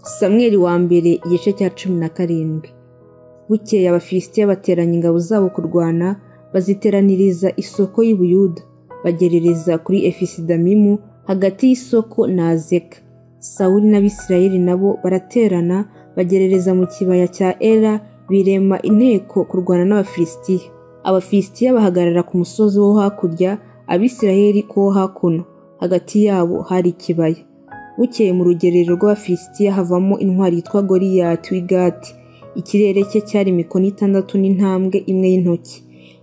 samweri wa mbere igice cya cumi na karindwi bukeye abafilisitiya bateranya ingabo zabo kurwana baziteraniriza isoko y'ubuyuda bagerereza kuri efisidamimu hagati y'isoko na azeka sawuli n'abisirayeli nabo baraterana bagerereza mu kibaya cya era birema inteko kurwana n'abafilisitiya abafilisitiya bahagarara ku musozi wo hakurya abisirayeli kuwo hakuno hagati yabo hari ikibaya bukeye mu rugerero rw'abafilisitiya havamo intwari yitwa goriyati w'igati ikirere cye cyari imikono itandatu n'intambwe imwe y'intoki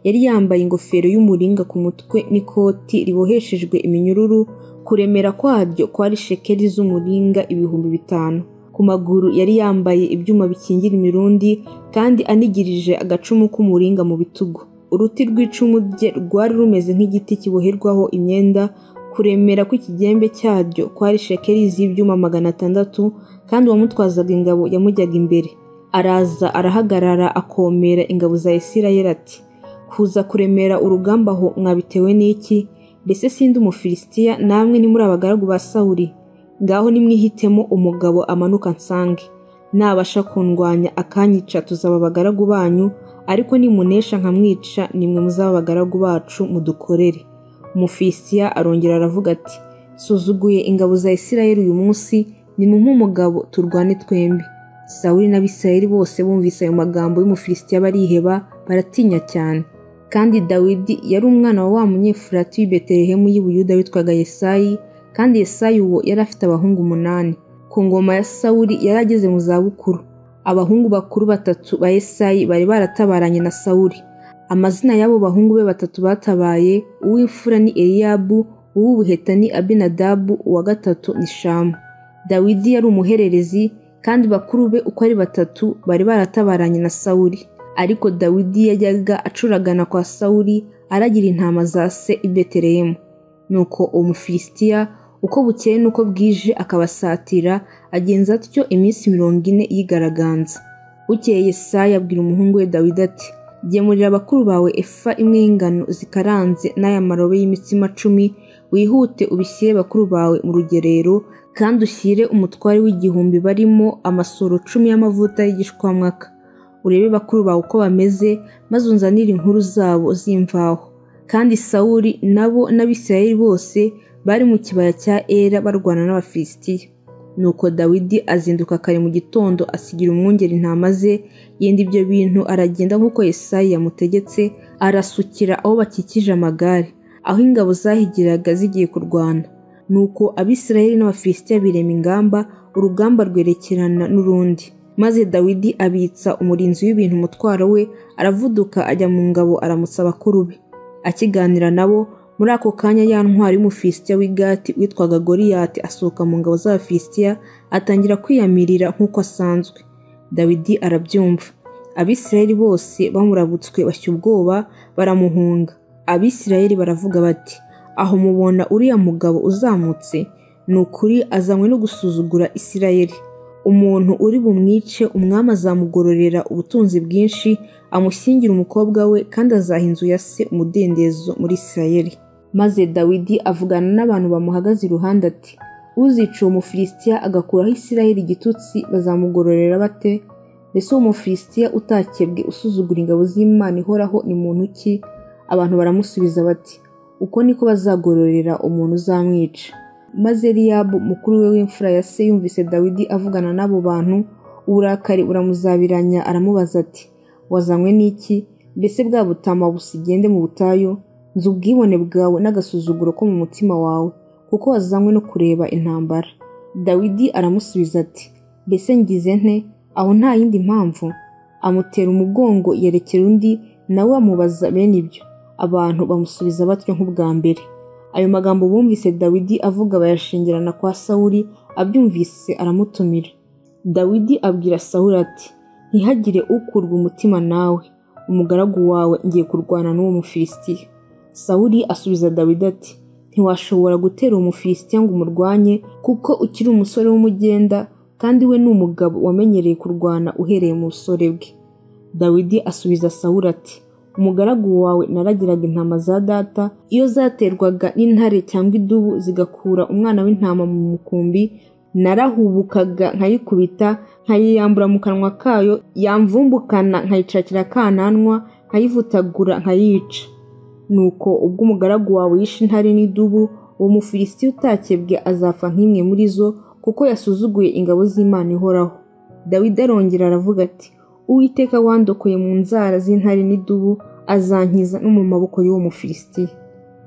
yari yambaye ingofero y'umuringa ku mutwe n'ikoti riboheshejwe iminyururu kuremera kwaryo kwari shekeri z'umuringa ibihumbi bitanu ku maguru yari yambaye ibyuma bikingira imirundi kandi anigirije agacumu k'umuringa mu bitugu uruti rw'icumu rye rwari rumeze nk'igiti kiboherwaho imyenda kuremera kw'ikigembe cyaryo kwari shekeri z'ibyuma magana atandatu kandi uwamutwazaga ingabo yamujyaga imbere araza arahagarara akomera ingabo za isirayeli ati kuza kuremera urugamba aho mwabitewe n'iki mbese sindi umufilisitiya namwe ni muri abagaragu ba sawuri ngaho nimwihitemo umugabo amanuka nsange nabasha kundwanya akanyica tuzaba abagaragu banyu ariko nimunesha nkamwica nimwe muzaba abagaragu bacu mudukorere umufilisitiya arongera aravuga ati suzuguye ingabo za isirayeli uyu munsi nimumpe umugabo turwane twembi sawuli n'abisirayeli bose bumvise ayo magambo y'umufilisitiya bariheba baratinya cyane kandi dawidi yari umwana wa wa munyefurati w'i betelehemu y'i buyuda witwaga yesayi kandi yesayi uwo yari afite abahungu umunani ku ngoma ya sawuli yari ageze mu zabukuru abahungu bakuru batatu ba yesayi bari baratabaranye na sawuli amazina y'abo bahungu be batatu batabaye uw'imfura ni eliyabu uw'ubuheta ni abinadabu uwa gatatu ni shamu dawidi yari umuhererezi kandi bakuru be uko ari batatu bari baratabaranye na sawuli ariko dawidi yajyaga acuragana kwa sawuli aragira intama za se i betelehemu nuko uwo mufilisitiya uko bukeye n'uko bwije akabasatira agenza atyo iminsi mirongo ine y'igaraganza bukeye Yesaya abwira umuhungu we dawidi ati gemurira bakuru bawe efa imwe y'ingano zikaranze n'aya marobe y'imitsima cumi wihute ubishyire bakuru bawe mu rugerero kandi ushyire umutware w'igihumbi barimo amasoro cumi y'amavuta y'igishwamwaka urebe bakuru bawe uko bameze maze unzanire inkuru zabo z'imvaho kandi sawuli nabo n'abisirayeli bose bari mu kibaya cya era barwana n'abafilisitiya nuko dawidi azinduka kare mu gitondo asigira umwungeri intama ze yenda ibyo bintu aragenda nk'uko yesayi yamutegetse arasukira aho bakikije amagare aho ingabo zahigiraga zigiye kurwana nuko abisirayeli n'abafilisitiya birema ingamba urugamba rwerekerana n'urundi maze dawidi abitsa umurinzi w'ibintu umutwaro we aravuduka ajya mu ngabo aramutsa abakuru be akiganira nabo muri ako kanya ya ntwari y'umufilisitiya w'igati witwaga goriyati asohoka mu ngabo z'abafilisitiya atangira kwiyamirira nk'uko asanzwe dawidi arabyumva abisirayeli bose bamurabutswe bashya ubwoba baramuhunga abisirayeli baravuga bati aho mubona uriya mugabo uzamutse ni ukuri azanywe no gusuzugura isirayeli umuntu uri bumwice umwami azamugororera ubutunzi bwinshi amushyingira umukobwa we kandi azaha inzu ya se umudendezo muri isirayeli maze dawidi avugana n'abantu bamuhagaze iruhande ati uzica uwo mufilisitiya agakuraho isirayeli igitutsi bazamugororera bate mbese uwo mufilisitiya utakebwe usuzugura ingabo z'imana ihoraho ni muntu ki abantu baramusubiza bati uko niko bazagororera umuntu uzamwica maze eliyabu mukuru we w'imfura ya se yumvise dawidi avugana n'abo bantu uburakari buramuzabiranya aramubaza ati wazanywe n'iki mbese bwa butama busa igende mu butayu nzi ubwibone bwawe n'agasuzuguro ko mu mutima wawe kuko wazanywe no kureba intambara dawidi aramusubiza ati mbese ngize nte aho nta yindi mpamvu amutera umugongo yerekera undi nawe amubaza bene ibyo abantu bamusubiza batyo nk'ubwa mbere ayo magambo bumvise dawidi avuga bayashingirana kwa sawuli abyumvise aramutumira dawidi abwira sawuli ati ntihagire ukurwa umutima nawe umugaragu wawe ngiye kurwana n'uwo mufilisitiya sawuli asubiza dawidi ati ntiwashobora gutera uwo mufilisitiya ngo umurwanye kuko ukiri umusore w'umugenda kandi we ni umugabo wamenyereye kurwana uhereye mu busore bwe dawidi asubiza sawuli ati umugaragu wawe naragiraga intama za data iyo zaterwaga n'intare cyangwa idubu zigakura umwana w'intama mu mukumbi narahubukaga nkayikubita nkayiyambura mu kanwa kayo yamvumbukana nkayicakira akananwa nkayivutagura nkayica nuko ubwo umugaragu wawe yishe intare n'idubu uwo mufilisiti utakebwe azapfa nk'imwe muri zo kuko yasuzuguye ingabo z'imana ihoraho dawidi arongera aravuga ati uwiteka wandokoye mu nzara z'intare n'idubu azankiza no mu maboko y'uwo mufilisitiya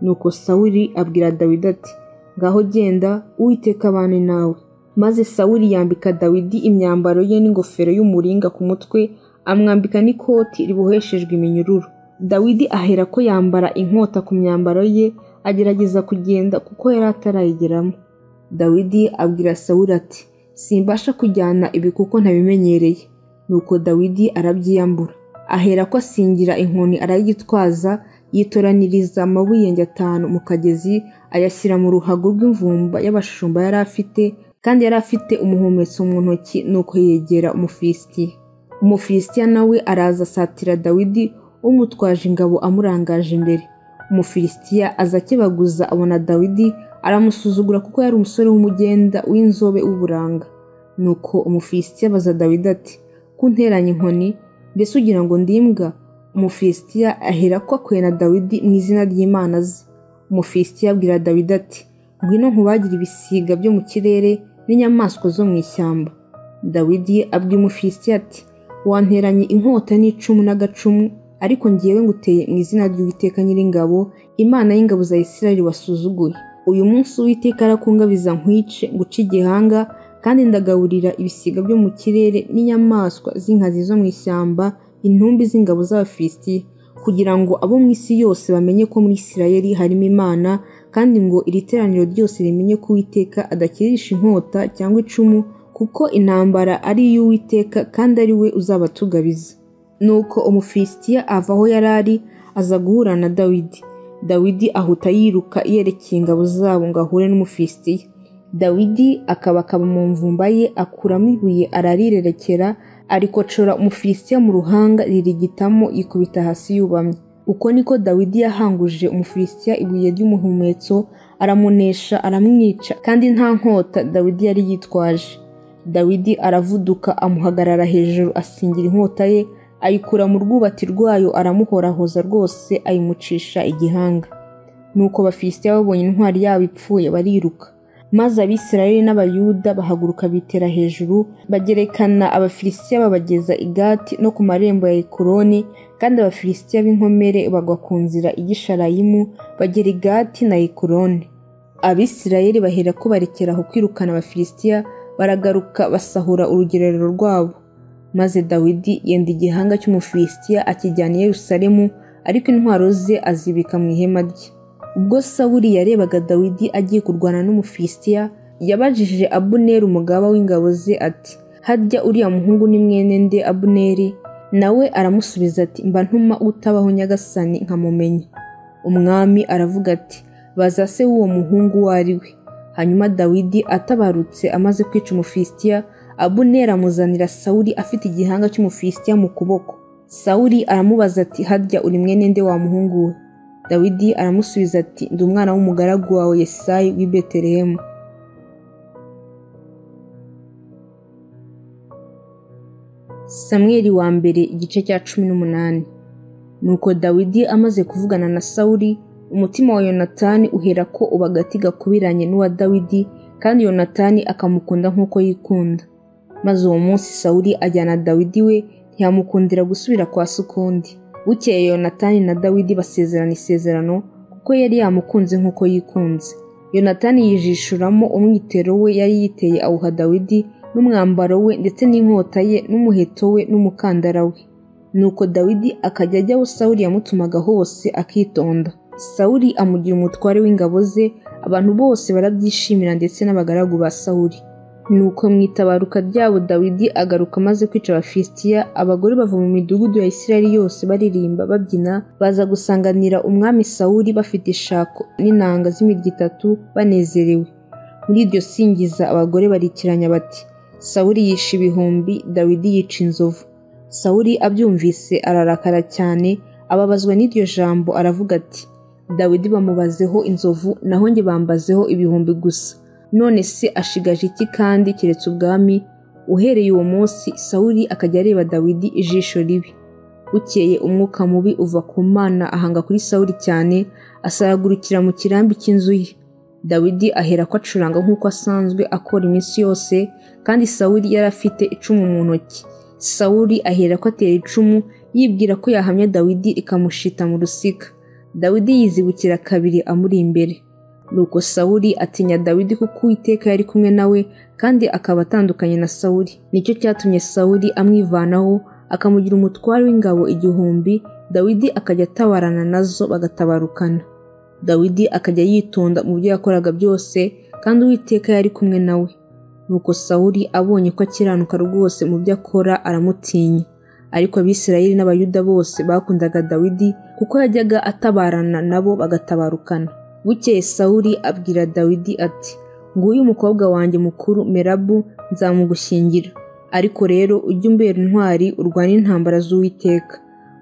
nuko sawuri abwira dawidi ati ngaho genda uwiteka abane nawe maze sawuri yambika dawidi imyambaro ye n'ingofero y'umuringa ku mutwe amwambika n'ikoti riboheshejwe iminyururu dawidi ahera ko yambara inkota ku myambaro ye agerageza kugenda kuko yari atarayigeramo dawidi abwira sawuri ati simbasha kujyana ibi kuko ntabimenyereye nuko dawidi arabyiyambura ahera ko asingira inkoni arayitwaza yitoraniriza amabuyenge atanu mu kagezi ayashyira mu ruhago rw'imvumba y'abashumba yari afite kandi yari afite umuhumetso mu ntoki nuko yegera umufilisitiya umufilisitiya nawe araza asatira dawidi umutwaje ingabo amurangaje imbere umufilisitiya aza akebaguza abona dawidi aramusuzugura kuko yari umusore w'umugenda w'inzobe w'uburanga nuko umufilisitiya abaza dawidi ati kunteranya inkoni mbese ugira ngo ndimbwa umufilisitiya ahera ko akwena dawidi mu izina ry'imana ze umufilisitiya abwira dawidi ati ngwino nkubagire ibisiga byo mu kirere n'inyamaswa zo mu ishyamba dawidi abwira umufilisitiya ati wanteranye inkota n'icumu n'agacumu ariko ngewe nguteye mu izina ry'uwiteka nyiringabo imana y'ingabo za isirayeli wasuzuguye uyu munsi uwiteka arakungabiza nkwice guca igihanga kandi ndagaburira ibisiga byo mu kirere n'inyamaswa z'inkazi zo mu ishyamba intumbi z'ingabo z'abafilisitiya kugira ngo abo mu isi yose bamenye ko muri isirayeli harimo imana kandi ngo iri teraniro ryose rimenye ko uwiteka adakirisha inkota cyangwa icumu kuko intambara ari iy'uwiteka kandi ari we uzabatugabiza nuko umufilisitiya ava aho yari ari aza guhura na dawidi dawidi ahuta yiruka yerekeye ingabo zabo ngo ahure n'umufilisitiya dawidi akaba akaba mu mvumba ye akuramo ibuye ararirerekera arikocora umufilisitiya mu ruhanga ririgitamo yikubita hasi yubamye uko niko dawidi yahanguje umufilisitiya ibuye ry'umuhumetso aramunesha aramwica kandi nta nkota dawidi yari yitwaje dawidi aravuduka amuhagarara hejuru asingira inkota ye ayikura mu rwubati rwayo aramuhorahoza rwose ayimucisha igihanga nuko abafilisitiya babonye intwari yabo ipfuye bariruka maze abisirayeli n'abayuda bahaguruka bitera hejuru bagerekana abafilisitiya babageza igati no ku marembo ya ekuroni kandi abafilisitiya b'inkomere bagwa ku nzira igisharayimu bagera igati na ekuroni abisirayeli bahera ko barekera aho kwirukana abafilisitiya baragaruka basahura urugerero rwabo maze dawidi yenda igihanga cy'umufilisitiya akijyana i yerusalemu ariko intwaro ze azibika mu ihema rye ubwo sawuri yarebaga dawidi agiye kurwana n'umufilisitiya yabajije abuneri umugaba w'ingabo ze ati harya uriya muhungu ni mwene nde abuneri nawe aramusubiza ati mba ntuma utabaho nyagasani nkamumenya umwami aravuga ati baza se w'uwo muhungu uwo ari we hanyuma dawidi atabarutse amaze kwica umufilisitiya abuneri amuzanira sawuri afite igihanga cy'umufilisitiya mu kuboko sawuri aramubaza ati harya uri mwene nde wa muhungu we dawidi aramusubiza ati ndi umwana w'umugaragu wawe yesayi w'i betelehemu samweri wa mbere igice cya cumi n'umunani nuko dawidi amaze kuvugana na sawuri umutima wa yonatani uhera ko ubagati gakubiranye n'uwa dawidi kandi yonatani akamukunda nk'uko yikunda maze uwo munsi sawuri ajyana dawidi we ntiyamukundira gusubira kwa sukundi bukeye yonatani na dawidi basezerana isezerano kuko yari yamukunze nk'uko yikunze yonatani yijishuramo umwitero we yari yiteye awuha dawidi n'umwambaro we ndetse n'inkota ye n'umuheto we n'umukandara we nuko dawidi akajya ajya aho sawuri yamutumaga hose akitonda sawuri amugira umutware w'ingabo ze abantu bose barabyishimira ndetse n'abagaragu ba sawuri nuko mu itabaruka ryabo dawidi agaruka amaze kwica abafilisitiya abagore bava mu midugudu ya isirayeli yose baririmba babyina baza gusanganira umwami sawuri bafite ishako n'inanga z'imirya itatu banezerewe muri iryo singiza abagore barikiranya bati sawuri yishe ibihumbi dawidi yica inzovu sawuri abyumvise ararakara cyane ababazwa n'iryo jambo aravuga ati dawidi bamubazeho inzovu naho njye bambazeho ibihumbi gusa none se ashigaje iki kandi keretse ubwami uhereye uwo munsi sawuli akajya areba dawidi ijisho ribi bukeye umwuka mubi uva ku mana ahanga kuri sawuli cyane asaragurikira mu kirambi cy'inzu ye dawidi ahera ko acuranga nk'uko asanzwe akora iminsi yose kandi sawuli yari afite icumu mu ntoki sawuli ahera ko atera icumu yibwira ko yahamya dawidi rikamushita mu rusika dawidi yizibukira kabiri amuri imbere nuko sawuli atinya dawidi kuko uwiteka yari kumwe nawe kandi akaba atandukanye na sawuli nicyo cyatumye sawuli amwivanaho akamugira umutware w'ingabo igihumbi dawidi akajya atabarana nazo bagatabarukana dawidi akajya yitonda mu byo yakoraga byose kandi uwiteka yari kumwe nawe nuko sawuli abonye ko akiranuka rwose mu byo akora aramutinya ariko abisirayeli n'abayuda bose bakundaga dawidi kuko yajyaga atabarana nabo bagatabarukana bukeye sawuli abwira dawidi ati nguyu umukobwa wanjye mukuru merabu nzamugushyingira ariko rero ujye umbera intwari urwane intambara z'uwiteka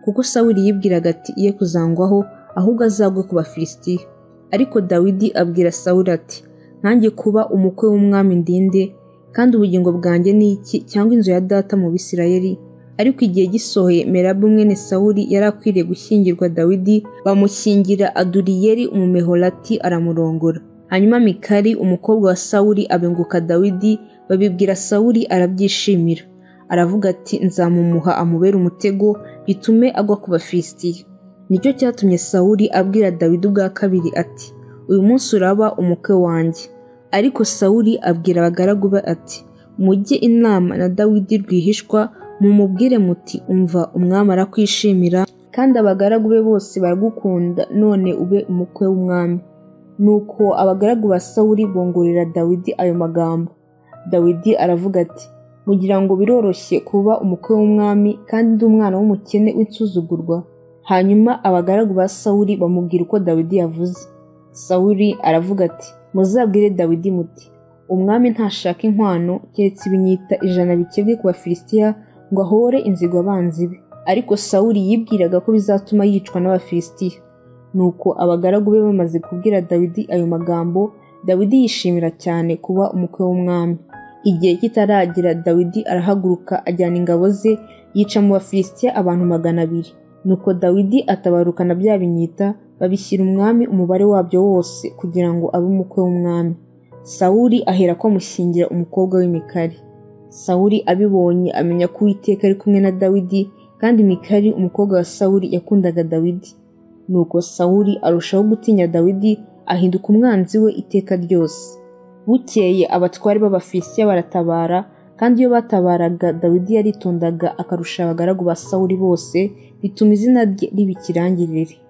kuko sawuli yibwiraga ati ye kuzangwaho ahubwo azagwe ku bafilisitiya ariko dawidi abwira sawuli ati nkange kuba umukwe w'umwami ndinde kandi ubugingo bwanjye ni iki cyangwa inzu ya data mu bisirayeli ariko igihe gisohoye merabu mwene sawuli yari akwiriye gushyingirwa dawidi bamushyingira aduriyeri umumehorati aramurongora hanyuma mikari umukobwa wa sawuli abenguka dawidi babibwira sawuli arabyishimira aravuga ati nzamumuha amubere umutego bitume agwa ku bafilisitiya nicyo cyatumye sawuli abwira dawidi ubwa kabiri ati uyu munsi uraba umukwe wanjye ariko sawuli abwira abagaragu be ati mujye inama na dawidi rwihishwa mumubwire muti umva umwami arakwishimira kandi abagaragu be bose baragukunda none ube umukwe w'umwami nuko abagaragu ba sawuli bongorera dawidi ayo magambo dawidi aravuga ati mugira ngo biroroshye kuba umukwe w'umwami kandi ndi umwana w'umukene w'insuzugurwa hanyuma abagaragu ba sawuli bamubwira uko dawidi yavuze sawuli aravuga ati muzabwire dawidi muti umwami ntashaka inkwano keretse ibinyita ijana bikebwe ku bafilisitiya ngo ahore inzigo abanzi be ariko sawuli yibwiraga ko bizatuma yicwa n'abafilisitiya nuko abagaragu be bamaze kubwira dawidi ayo magambo dawidi yishimira cyane kuba umukwe w'umwami igihe kitaragira dawidi arahaguruka ajyana ingabo ze yica mu bafilisitiya abantu magana abiri nuko dawidi atabarukana bya binyita babishyira umwami umubare wabyo wose kugira ngo abe umukwe w'umwami sawuli ahera ko amushyingira umukobwa w'imikari sawuli abibonye amenya ko uwiteka ari kumwe na dawidi kandi mikari umukobwa wa sawuli yakundaga dawidi nuko sawuli arushaho gutinya dawidi ahinduka umwanzi we iteka ryose bukeye abatware b'abafilisitiya baratabara kandi iyo batabaraga dawidi yaritondaga akarusha abagaragu ba sawuli bose bituma izina rye riba ikirangirire